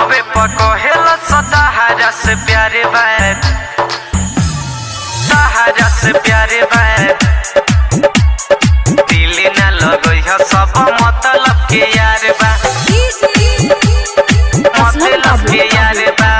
फोनवे पर कहेला सदाहरा से प्यारे बात सहारा से प्यारे बात दिल ना लगई ह सब मतलब के यार बा मतलब के यार बा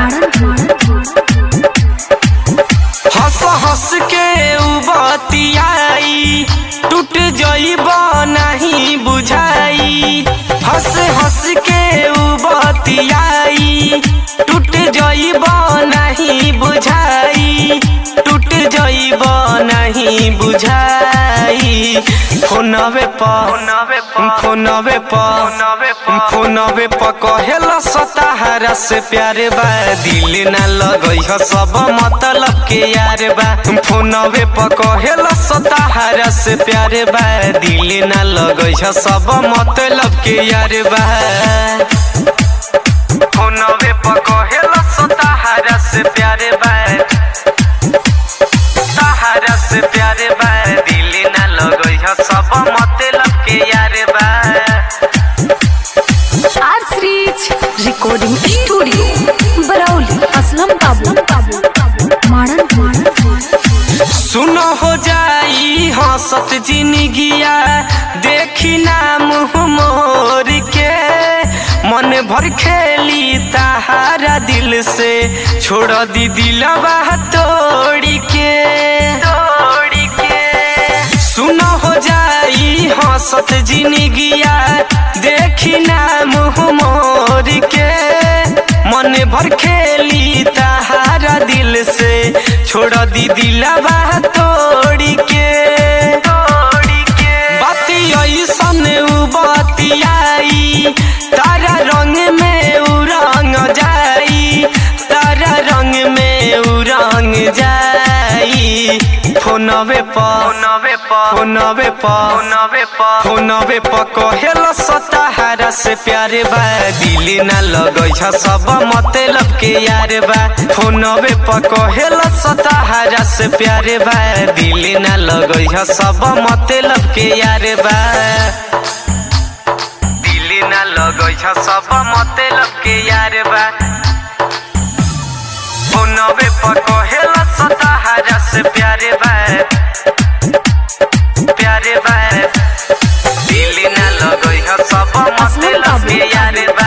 हंस हंस के उबतियाई टूट जइब नहीं बुझाई हंस हंस के उबतियाई टूट जइब नहीं बुझाई टूट जइब नहीं बुझाई फोनवे पर फोनवे पर फोनवे पर कहेला सताहरा से प्यारे बा दिल ना लगई ह सब मतलब के यार बा फोनवे पर कहेला सताहरा से प्यारे बा दिल ना लगई ह सब मतलब के यार बा फोनवे पर कहेला सताहरा से प्यारे बा सहारा से प्यारे बा दिल ना लगई ह सब मतलब के यार बा R series recording studio Barauli Aslam काबू मारन मारन सुनो हो जाई हंसत जिंदगिया देखी ना मुँह मोर के मन भर खेली ताहारा दिल से छोड़ दी दिलवा तोड़ के तोड़ के सुनो हो जाई हंसत जिंदगिया देखी ना मुँह मोर के मन भर खेली ताहारा दिल से छोड़ दी दिलवा तोड़ के तोड़ के बाती ऐसन उ बतियाई तारा रंग में उ रंग जाई तारा रंग में उ रंग जाई फोनवे पर फोनवे पर फोनवे पर फोनवे पर फोनवे पर कहेला सताहरा से प्यारे बा दिल ना लगई छ सब मतलब के यार बा फोनवे पर कहेला सताहरा से प्यारे बा दिल ना लगई छ सब मतलब के यार बा दिल ना लगई छ सब मतलब के यार बा फोनवे पर कहेला सताहरा से प्यारे बा प्यारे बा दिल ना लगई ह सब मतलब के यार बा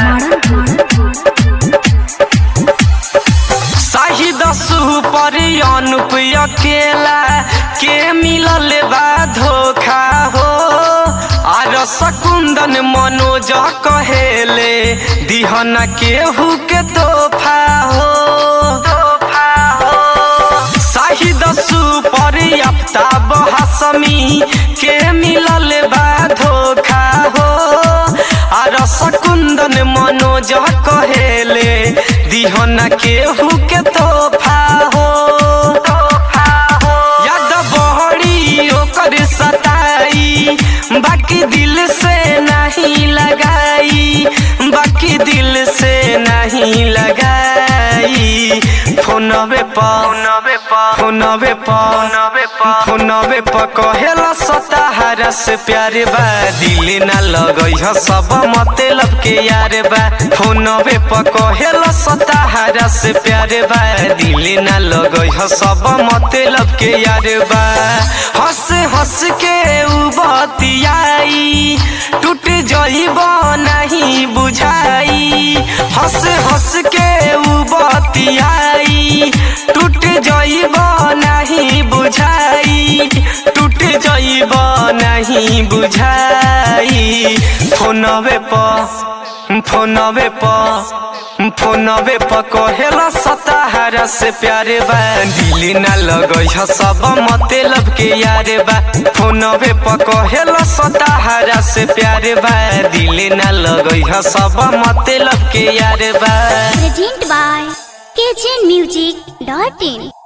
शाही दसु पर अनुप अकेला के मिलल बा धोखा हो आर सकुंदन मनोज कहेले दिहना केहू के तोहफा हो तोहफा हो शाहिद सुपर आफ्ताब हसमी के मिलल बा धोखा हो आर सकुंदन मनोज कहेले दिहना केहू के तोहफा हो तोहफा हो याद बहरी ओकर सताई बाकी दिल से नहीं लगाई बाकी दिल से नहीं लगाई फोनवे पर फोनवे पर फोनवे पर फोनवे पर फोनवे पर कहेला सताहरा से प्यारे बा दिल ना लगई ह सब मतलब के यार बा फोनवे पर कहेला सताहरा से प्यारे बा दिल ना लगई ह सब मतलब के यार बा हंस हंस के उ बतियाई टूट जइब नहीं बुझाई हंस हंस के उ बतियाई टूट जइब नहीं बुझाई टूट जइब नहीं बुझाई फोनवे पर फोनवे पर फोनवे पर कहेला सताहरा से प्यारे बा दिल ना लगई ह सब मतलब के यार बा फोनवे पर कहेला सताहरा से प्यारे बा दिल ना लगई ह सब मतलब के यार बा Presented by KCN Music.in